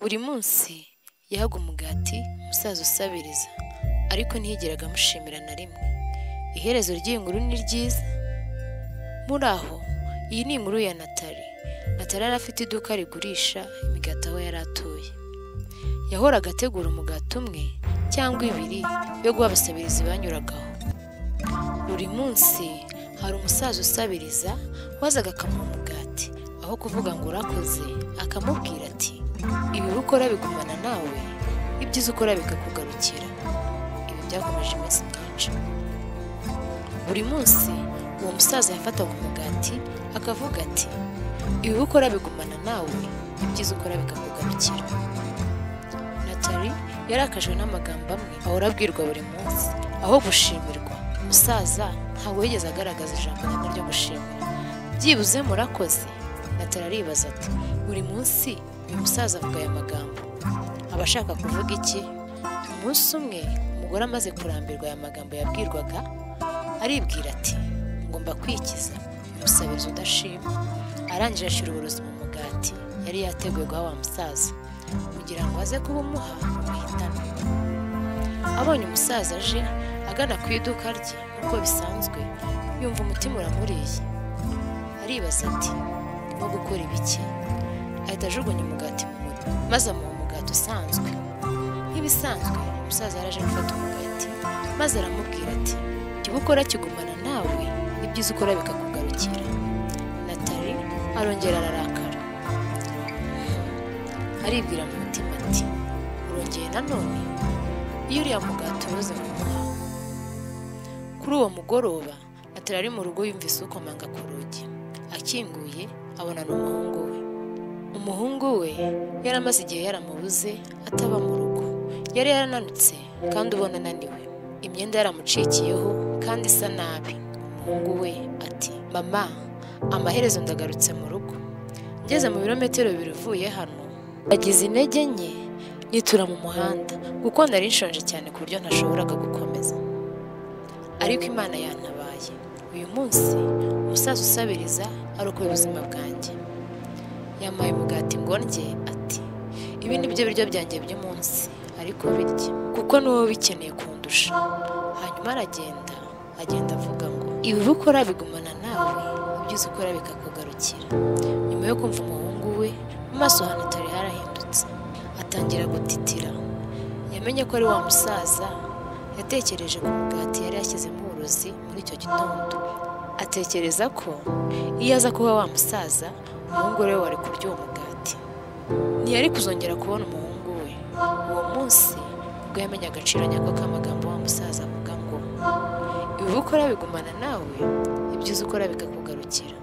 Buri munsi yahaga umugati umusaza usabiriza, ariko ntiyigeraga amushimira na rimwe. Iherezo ry'iyi nkuru ni ryiza. Muri aho, iyi ni inkuru ya Natali. Natali yari afite iduka rigurisha imigati aho yari atuye. Yahoraga ategura umugati umwe cyangwa ibiri yo guha abasabirizi banyuragaho. Buri munsi hari umusaza usabiriza wazaga akamuha umugati, aho kuvuga ngo urakoze, akamubwira ati ibibi ukora bigumana nawe, ibyiza ukora bikakugarukira. Ibi byakomeje iminsi myinshi. Buri munsi uwo musaza yafataga umugati akavuga ati ibibi ukora bigumana nawe, ibyiza ukora bikakugarukira. Natali yarakajwe n'amagambo amwe ahora abwirwa buri munsi, aho gushimirwa. Umusaza ntabwo yigeze agaragaza ijambo rimwe ryo gushimira. Byibuze murakoze, Natali aribaza ati buri munsi uyu musaza avuga aya magambo. Aba ashaka kuvuga iki? Umunsi umwe umugore amaze kurambirwa aya magambo yabwirwaga, aribwira ati ngomba kwikiza umusabiriza udashima. Arangije ashyira uburozi mu mugati yari yateguye guha wa musaza kugira ngo aze kubumuha umuhitane. Abonye umusaza aje agana ku iduka rye nk'uko bisanzwe, yumva umutima uramuriye. Aribaza ati nko gukora ibiki? Ahita ajugunya umugati mu muriro maze amuha umugati usanzwe. Nk'ibisanzwe umusaza yaraje gufata umugati maze aramubwira ati ikiba ukora kigumana nawe, ibyiza ukora bikakugarukira. Natali arongera ararakara. Aribwira mu mutima ati urongeye nanone iyo uriya mugati uroze kumuha. Kuri uwo mugoroba Natali ari mu rugo yumvise ukomanga ku rugi. Akinguye abona ni umuhungu we. Umuhungu we yari amaze igihe yaramubuze ataba mu rugo. Yari yarananutse kandi ubona ananiwe. Imyenda yaramucikiyeho kandi isa nabi. Umuhungu we ati mama amaherezo ndagarutse mu rugo. Ngeze mu birometero bibiri uvuye hano nagize intege nke nitura mu muhanda kuko nari nshonje cyane ku buryo ntashoboraga gukomeza ariko imana yantabaye uyu munsi umusaza usabiriza arokoye ubuzima bwanjye yampaye umugati ngo ndye ati ibi ni byo biryo byanjye by'umunsi ariko birye kuko ni wowe ubikeneye kundusha hanyuma aragenda agenda avuga ngo ibibi ukora bigumana nawe ibyiza ukora bikakugarukira nyuma yo kumva umuhungu we mu maso ha Natali harahindutse atangira gutitira yamenye ko ari wa musaza yatekereje ku mugati yari yashyizemo uburozi muri icyo gitondo atekereza ko iyo aza kuba wa musaza umuhungu we wari kurya uwo mugati ntiyari kuzongera kubona umuhungu we uwo munsi ubwo yamenye agaciro nyako k'amagambo wa musaza avuga ngo ibibi ukora bigumana nawe ibyiza ukora bikakugarukira